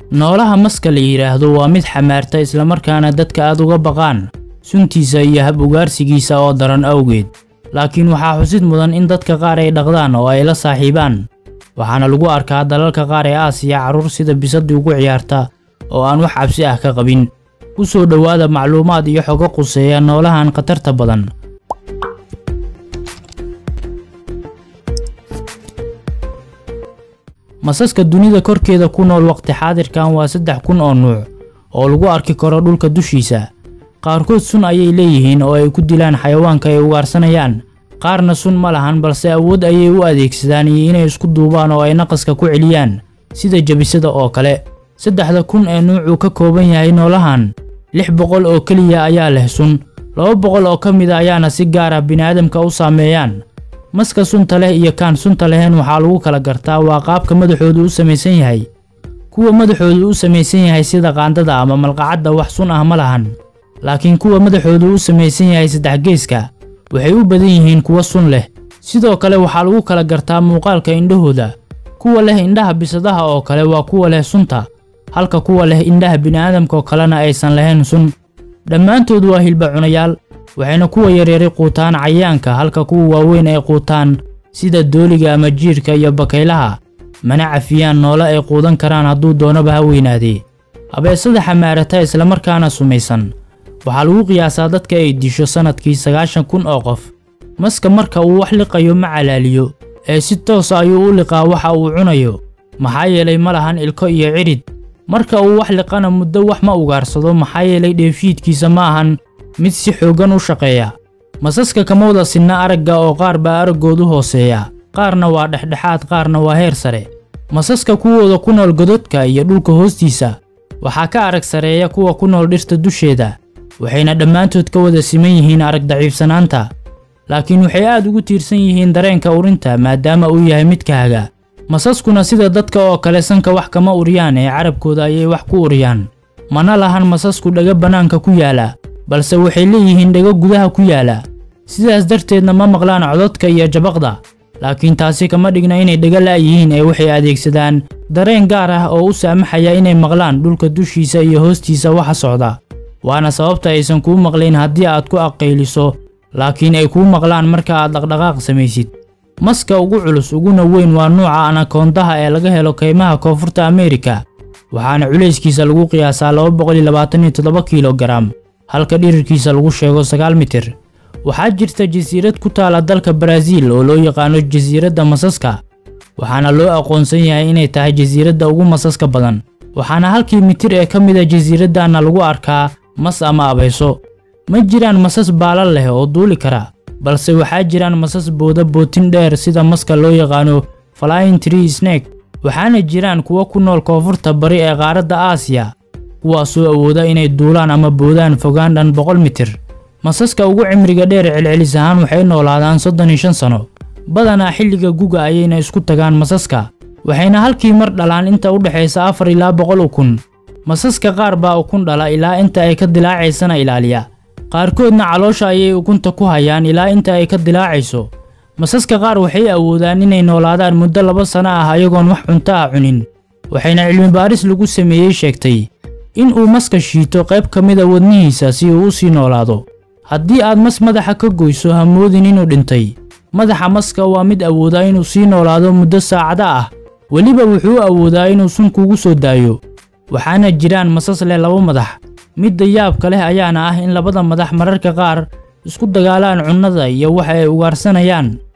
noolaha maska la yidhaahdo waa mid xamaarta islamarkaana dadka aad uga baqaan suntiisa iyo hab ugaarsigiisa oo daran awgeed laakiin waxaa xusid mudan in dadka qaar ay dhaqdaan oo ay la saaxiibaan waxaana lagu arkaa dalalka qaar ee aasiya carruur sida bisadii ugu ciyaarta oo aan wax cabsi ah ka qabin ku soo dhowaada macluumaad iyo xogo quseeya noolahan khatarta badan masaska dunida korkeeda ku nool waqti xaadirkan waa saddex kun oo nuuc oo lagu arki karo dhulka dushiisa qaarkood sun ayay leeyihiin oo ay ku dilaan xayawaanka ay ugaarsanayaan qaarna sun ma lahan balse awood ayay u adeegsadaan iyo inay isku duubaan oo ay naqaska ku celiyaan sida jabisada oo kale saddexda kun ee nuucuu ka kooban yahay noolahan lix boqol oo keliya ayaa leh sun laba boqol oo ka mida ayaana si gaar ah bini'aadamka u saameeyaan maska sunta leh iyo kaan sunta leheen waxaa lagu kala gartaa waa qaabka madaxoodu u samaysan yahay kuwa madaxoodu u samaysan yahay sida qaandada ama malqacadda wax sun ah ma lahan laakiin kuwa madaxoodu u samaysan yahay saddex geeska waxay u badan yihiin kuwa sun leh sidoo kale waxaa lagu kala gartaa muuqaalka indhahooda kuwa leh indhaha bisadaha oo kale waa kuwa leh sunta halka kuwa leh indhaha bini'aadamkaoo kalena aysan lahayn sun dhammaantood waa hilba cunayaal waxayna kuwa yaryari quutaan cayayaanka halka kuwa waaweyn ay quutaan sida dooliga ama jiirka iyo bakaylaha mana cafiyaan noole ay quudan karaan hadduu doonaba ha weynaadee abeesada xamaarata islamarkaana sumaysan waxaa lagu qiyaasaa dadka ay disho sannadkii sagaashan kun oo qof maska marka uu wax liqayo ma calaaliyo ee si toosa ayuu u liqaa waxa uu cunayo maxaa yeelay ma lahan ilko iyo cidhid marka uu wax liqana muddo wax ma ugaarsado maxaa yeelay dheefshiidkiisa ma ahan mid si xooggan u shaqeeya masaska kama wada sinna aragga oo qaar baa araggoodu hooseeya qaarna waa dhexdhexaad qaarna waa heer sare masaska kuwooda ku nool gododka iyo dhulka hoostiisa waxaa ka arag sareeya kuwa ku nool dhirta dusheeda waxayna dhammaantood ka wada siman yihiin arag daciifsanaanta laakiin waxay aad ugu tiirsan yihiin dareenka urinta maadaama uu yahay mid kaaga masaskuna sida dadka oo kale sanka wax kama uriyaan ee carabkooda ayay wax ku uriyaan mana lahan masasku dhaga bannaanka ku yaala balse waxay leeyihiin dhago gudaha ku yaala sidaas darteedna ma maqlaan cododka iyo jabaqda laakiin taasi kama dhigna inay dhaga la'yihiin ee waxay adeegsadaan dareen gaar ah oo u saamaxaya inay maqlaan dhulka dushiisa iyo hoostiisa waxa socda waana sababta aysan kuu maqlayn haddii aad ku aqayliso laakiin ay kuu maqlaan marka aad dhaqdhaqaaq samaysid maska ugu culus uguna weyn waa nuuca anakoondaha ee laga helo kaymaha koonfurta ameerika waxaana culayskiisa lagu qiyaasaa laba boqol iyo labaatan iyo toddoba kiilogaram halka dhirirkiisa lagu sheego sagaal mitir waxaa jirta jasiirad ku taala dalka baraaziil oo loo yaqaano jasiiradda masaska waxaana loo aqoonsan yahay inay tahay jasiiradda ugu masaska badan waxaana halkii mitir ee ka mida jasiiraddaana lagu arkaa mas ama abayso ma jiraan masas baalal leh oo duuli kara balse waxaa jiraan masas booda bootin dheer sida maska loo yaqaano flying tree snake waxaana jiraan kuwa ku nool koonfurta bari ee qaaradda aasiya kuwaasoo awooda inay duulaan ama boodaan fogaan dhan boqol mitir masaska ugu cimriga dheer celcelis ahaan waxay noolaadaan soddon iyo shan sano badanaa xilliga guga ayayna isku tagaan masaska waxayna halkii mar dhalaan inta u dhexaysa afar ilaa boqol ukun masaska qaar baa ukun dhala ilaa inta ay ka dilaacaysana ilaaliya qaarkoodna caloosha ayay ukunta ku hayaan ilaa inta ay ka dilaacayso masaska qaar waxay awoodaan inay noolaadaan muddo laba sano ah ayagoon wax cunto ah cunin waxayna cilmibaaris lagu sameeyey sheegtay in uu maska shiito qayb ka mida wadnihiisa si uu u sii noolaado haddii aad mas madaxa ka goyso ha moodin inuu dhintay madaxa maska waa mid awoodaa inuu sii noolaado muddo saacada ah weliba wuxuu awoodaa inuu sun kugu soo daayo waxaana jiraan masas leh laba madax midda yaabka leh ayaana ah in labada madax mararka qaar isku dagaalaan cunnada iyo waxa ay ugaarsanayaan